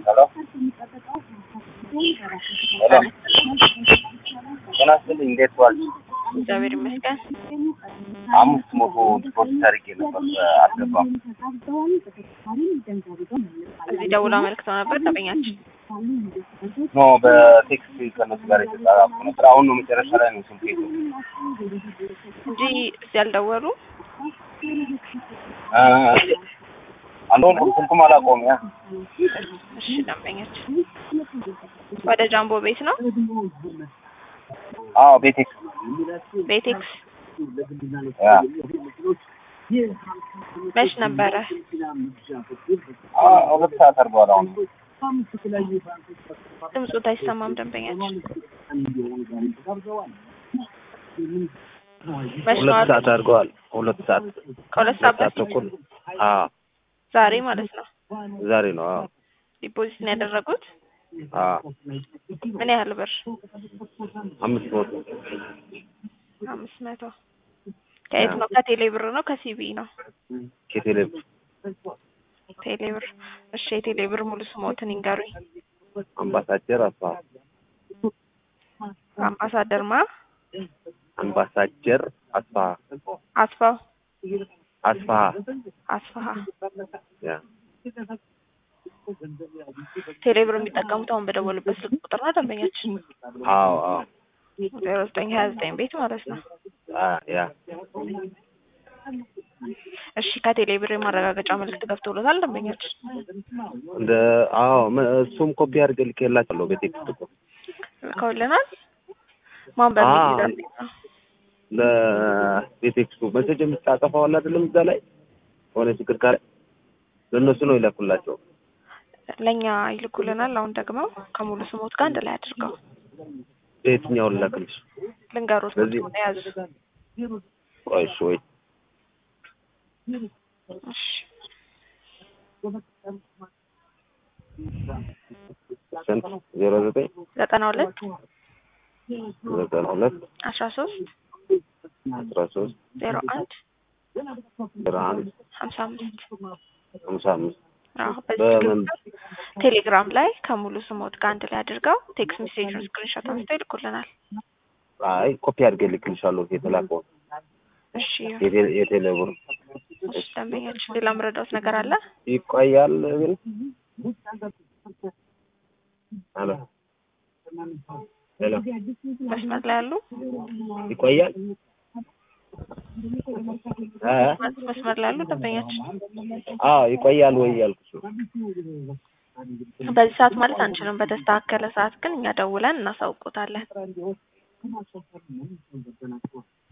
ሄሎ ሄሎ ጤና ይስጥልኝ እንዴት ዋልሽ? እግዚአብሔር ይመስገን። አምስት መቶ ዲፖዚት አድርጌ ነበር አልገባም። እዚህ ደውላ አመልክተው ነበር ደንበኛችን። ኖ በቴክስት ከነሱ ጋር የተጻጻፍኩ ነበር። አሁን ነው መጨረሻ ላይ ነው ስልክ የሄደው። እንጂ እዚህ ያልደወሉ አ አንዱን ስልኩም አላውቀውም። ያ እሺ፣ ደንበኛችን ወደ ጃምቦ ቤት ነው አዎ ቤቴክስ ቤቴክስ ያ መች ነበረ? አ ሁለት ሰዓት አድርገዋል። አሁን ድምፁ አይሰማም ደንበኛችን። መች ነው ሁለት አሉ? ሰዓት አድርገዋል። ሁለት ሰዓት ከሁለት ሰዓት ሰዓት በፊት ተኩል አዎ ዛሬ ማለት ነው ዛሬ ነው። አዎ ዲፖዚት ነው ያደረጉት። አዎ ምን ያህል ብር? አምስት መቶ አምስት መቶ ከየት ነው? ከቴሌ ብር ነው ከሲቢ ነው? ከቴሌ ቴሌ ብር። እሺ፣ የቴሌ ብር ሙሉ ስሞትን ይንገሩኝ። አምባሳደር አስፋ አምባሳደር ማ አምባሳደር አስፋ አስፋው አስፋ አስፋሃ ያ ቴሌ ብር የሚጠቀሙት አሁን በደወሉበት ስልክ ቁጥር ነው ደንበኛችን አዎ አዎ ዜሮ ዘጠኝ ሀያ ዘጠኝ ቤት ማለት ነው። አ ያ እሺ ከቴሌ ብር የማረጋገጫ መልዕክት ገብቶሎታል ደንበኛችን? እንደ አዎ ም- እሱም ኮፒ አድርገህ ልኬላቸዋለሁ በቴክስት እኮ ልከውልናል። ማን በሚል አዎ። ይላል ነው? ለቤቴክስቱ መሴጅ የምትጻጸፈው አለ አይደለም እዛ ላይ ሆነ ችግር ካለ ለእነሱ ነው ይላኩላቸው። ለእኛ ይልኩልናል። አሁን ደግሞ ከሙሉ ስሞት ጋር አንድ ላይ አድርገው የትኛው ልላክልሽ? ልንገሮት በዚህ ቁጥሩን የያዙ ቆይ እሺ ወይ እሺ ስንት ዜሮ ዘጠኝ ዘጠና ሁለት ዘጠና ሁለት አስራ ሶስት አስራ ሶስት ዜሮ አንድ ዜሮ አንድ ሀምሳ አምስት ሀምሳ አምስት አዎ በዚህ በምን ቴሌግራም ላይ ከሙሉ ስሞት ጋር አንድ ላይ አድርገው ቴክስት ሜሴጁን ስክሪንሾት አንስተው ይልኩልናል። አይ ኮፒ አድርጌ ልክልሻለሁ የተላከውን እሺ የቴሌ- የቴሌ ብር እሺ ደንበኛችን ሌላ ምረዳውት ነገር አለ? ይቆያል ግን አሎ ሄሎ መስመር ላይ ያሉ ይቆያል እ መስመር ላይ ያሉ ደንበኛችን አዎ ይቆያል ወይ ያልኩሽ ነው። በዚህ ሰዓት ማለት አንችልም። በተስተካከለ ሰዓት ግን እኛ ደውለን እናሳውቆታለን።